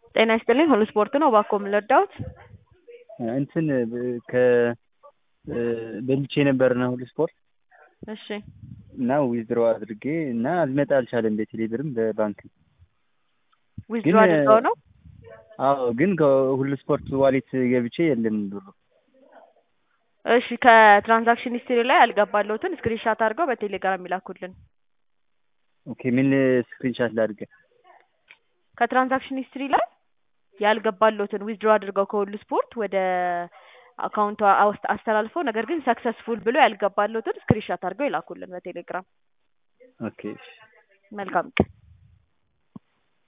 ጤና ይስጥልኝ ሁሉ ስፖርት ነው እባክዎ ምን ልርዳዎት? እንትን ከ በልቼ ነበርና ሁሉ ስፖርት እሺ እና ዊዝድሮ አድርጌ እና ሊመጣ አልቻለም በቴሌ ብርም በባንክም ዊዝድሮ አድርገው ነው? አዎ ግን ከሁሉ ስፖርት ዋሌት ገብቼ የለም ብሩ እሺ ከትራንዛክሽን ሂስትሪ ላይ ያልገባልዎትን ስክሪንሻት አድርገው በቴሌግራም ይላኩልን። ኦኬ ምን ስክሪንሻት ላድርግ? ከትራንዛክሽን ሂስትሪ ላይ ያልገባልዎትን ዊዝድሮ አድርገው ከሁሉ ስፖርት ወደ አካውንቱ አስተላልፈው ነገር ግን ሰክሰስፉል ብሎ ያልገባልዎትን ስክሪንሻት አድርገው ይላኩልን በቴሌግራም። ኦኬ እሺ መልካም ቀን